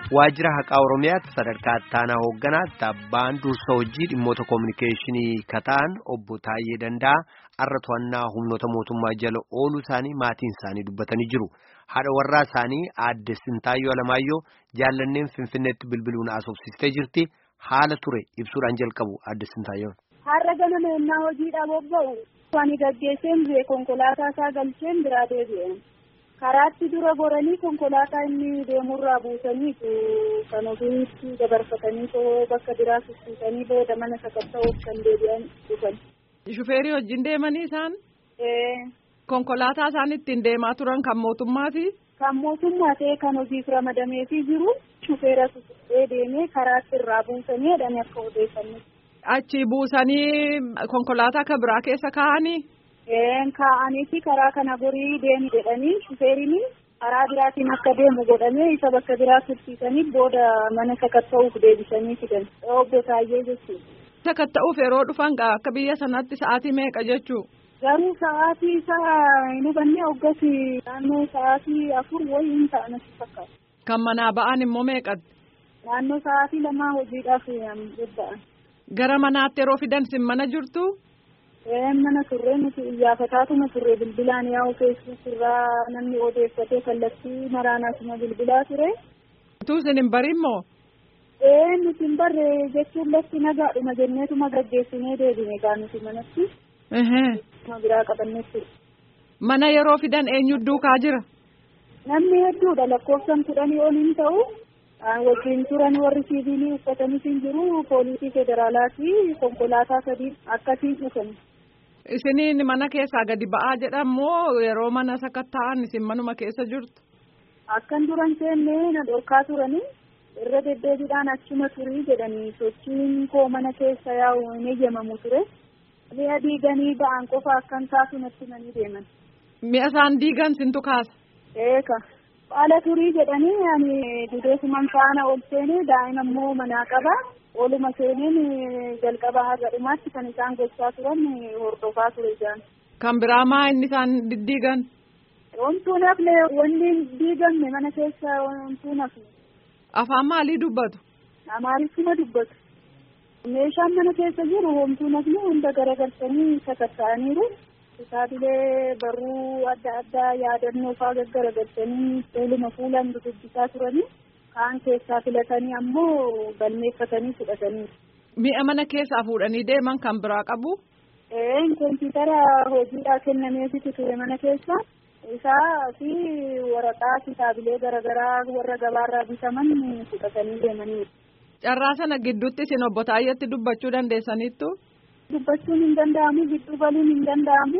Waajjira haqaa Oromiyaatti sadarkaa ittaanaa hoogganaatti abbaan dursa hojii dhimmoota koominikeeshinii kataan obbo Taayyee Danda'a har'a to'annaa humnoota mootummaa jala ooluu isaanii maatiin isaanii dubbatanii jiru. Haadha warraa isaanii aadde Sintaayyoo Alamaayyoo jaallanneen Finfinneetti bilbiluun asoobsistee jirti. Haala ture ibsuudhaan jalqabu aadde Sintaayyoon. Har'a ganama ennaa hojiidhaaf bobba'u ani gaggeesseen bu'e konkolaataa isaa galcheen biraa deebi'an. karaatti dura goranii konkolaataa inni deemurraa buusaniitu kan ofiitti dabarfatanii too bakka biraa sussuutanii booda mana sakatta'uuf kan deebi'an dhufan. Shufeerii wajjin deemanii isaan? Konkolaataa isaan ittiin deemaa turan kan mootummaati? Kan mootummaa ta'e kan hojiif ramadameefii jiru shufeera sussuutee deemee karaatti irraa buusanii jedhanii akka odeeffannu. Achi buusanii konkolaataa kan biraa keessa kaa'anii? kaa'aniiti karaa kana gorii deemi jedhanii shufeeriin karaa biraatiin akka deemu godhamee isa bakka biraa tursiisanii booda mana sakatta'uuf deebisanii fidan obbo Taayyee jechuudha. Sakatta'uuf yeroo dhufan akka biyya sanatti sa'aatii meeqa jechuu? Garuu sa'aatii isaa hin hubanne hoggas naannoo sa'aatii afur wayii hin ta'an fakkaata. Kan manaa ba'an immoo meeqatti? Naannoo sa'aatii lamaa hojiidhaaf bobba'an. Gara manaatti yeroo fidan sin mana jirtu? mana turre nuti iyyaafatuma turre bilbilaan yaa'u feesbuuk irraa namni odeeffatee kallattii maraanaasuma bilbilaa ture. Utuu isin hin barin moo? Ee nuti hin barre jechuun lafti nagaadhuma jenneetuma gaggeessinee deebine gaa nuti manatti. Nama biraa qabannetti. Mana yeroo fidan eenyu duukaa jira? Namni hedduudha lakkoofsan kudhanii ol hin ta'u. wajjin turan warri siivilii uffatanii hin jiru poolisii federaalaa fi konkolaataa sadii akkasiin dhufan. Isiniin mana keessaa gadi ba'aa jedhamoo yeroo mana sakatta'an isin manuma keessa jirtu? Akkan duran seennee na dhorkaa turanii irra deddeebiidhaan achuma turii jedhanii sochiin koo mana keessa yaa'u hin eeyyamamu ture. Mi'a diiganii ba'an qofa akkan kaasu natti manii deeman. Mi'a isaan diigan sintu kaasa? Eeka. Haala turii jedhanii ani dudeessuman faana ol seenee daa'ima immoo manaa qaba. Oluma seeneen jalqaba har'a dhumaatti kan isaan gochaa turan hordofaa ture isaan. Kan biraa maa inni isaan diddiigan? Wantuun hafne wanni diigamne mana keessa wantuun hafne. Afaan maalii dubbatu? Amaariffuma dubbatu. Meeshaan mana keessa jiru wantuun hafne hunda garagalchanii sakatta'aniiru. Kitaabilee barruu adda addaa yaadannoo fa'aa gaggaragalchanii fuuluma fuulaan dubbisaa turanii kaan keessaa filatanii ammoo galmeeffatanii fudhatanii. Mi'a mana keessaa fuudhanii deeman kan biraa qabu? Ee kompiitara hojiidhaa kennameefitu ture mana keessa isaa fi waraqaa kitaabilee garaagaraa warra gabaarraa bitaman fudhatanii deemanii. Carraa sana gidduutti isin obbo Taayyeetti dubbachuu dandeessaniittu? Dubbachuun hin danda'amu gidduu galuun hin danda'amu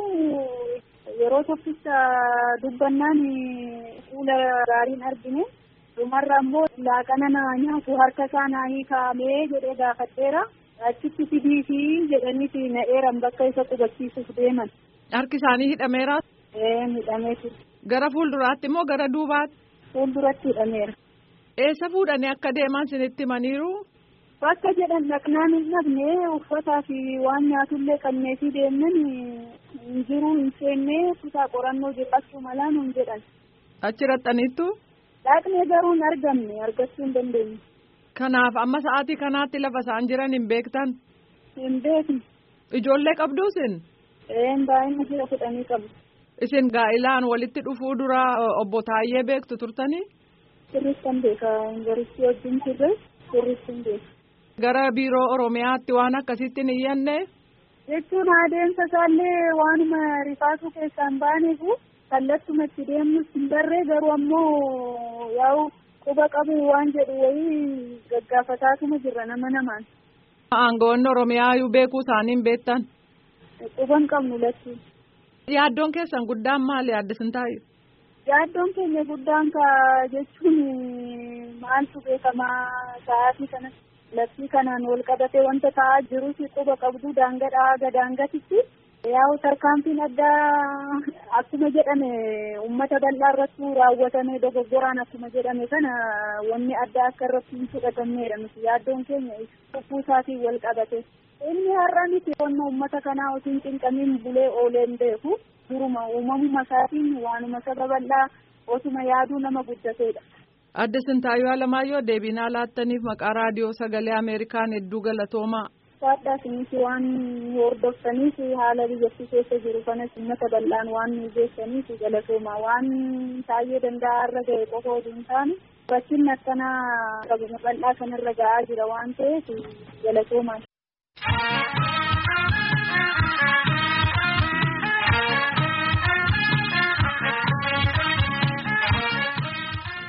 yeroo tokkicha dubbannaan fuula gaariin argine dhumarra immoo laaqana naa nyaatu harka isaa naa hiikaamee jedhee gaafadheera achitti fidiifi jedhaniiti na eeran bakka isa qubachiisuuf deeman. Harki isaanii hidhameera? Ee hidhamee ture. Gara fuulduraatti moo gara duubaatti? Fuulduratti hidhameera. Eessa fuudhanii akka deeman sinitti himaniiru? Bakka jedhan dhaqnaan hin dhabne uffataa fi waan nyaatullee qabnee fi deemnan hin jiru hin seenne kutaa qorannoo jedhachuu malaa nun jedhan. Achi raxxaniittu? Dhaqnee garuu hin argamne argachuu hin dandeenye. Kanaaf amma sa'aatii kanaatti lafa isaan jiran hin beektan? Hin beekne. Ijoollee qabdu isin? Een baay'ina jira kudhanii qabu. Isin gaa'ilaan walitti dhufuu dura obbo Taayyee beektu turtanii? Sirriittan beeka yuunivarsiitii wajjin turre sirriittan beeka. Gara biiroo Oromiyaatti waan akkasitti hin iyyanne. Jechuun adeemsa isaallee waanuma rifaasuu keessaan baaneefu kallattuma itti deemnus hin barree garuu ammoo yaa'u quba qabu waan jedhu wayii gaggaafataatuma jirra nama namaan. Aangawoonni Oromiyaayyuu beekuu isaanii hin beektan. Quban qabnu latti. Yaaddoon keessan guddaan maali yaadde Sintaayyoo? Yaaddoon keenya guddaan ka jechuun maaltu beekamaa sa'aatii kanatti. Labsii kanaan wal qabatee wanta ta'aa jirus quba qabdu daangadhaa haga daangatitti yaa'u tarkaanfiin addaa akkuma jedhame uummata bal'aa irratti raawwatame dogoggoraan akkuma jedhame kana wanni addaa akka irratti hin fudhatamneedha nuti yaaddoon keenya lubbuu isaatiin wal qabate. Inni har'a miti qonna uummata kanaa osoo hin cinqamiin bulee oolee hin beeku duruma uumamuma isaatiin waanuma saba bal'aa osuma yaaduu nama guddateedha. Adde Sintaayyoo Alamaayyoo deebinaa laattaniif maqaa raadiyoo sagalee Ameerikaan hedduu galatoomaa. Saadhaa isinis waan hordoftaniif haala biyyattii keessa jiru kanas uummata bal'aan waan nu geessaniif galatoomaa waan taa'ee danda'a irra ga'e qofa osoo hin taane rakkinni akkanaa qabuma bal'aa kanarra ga'aa jira waan ta'eef galatoomaa.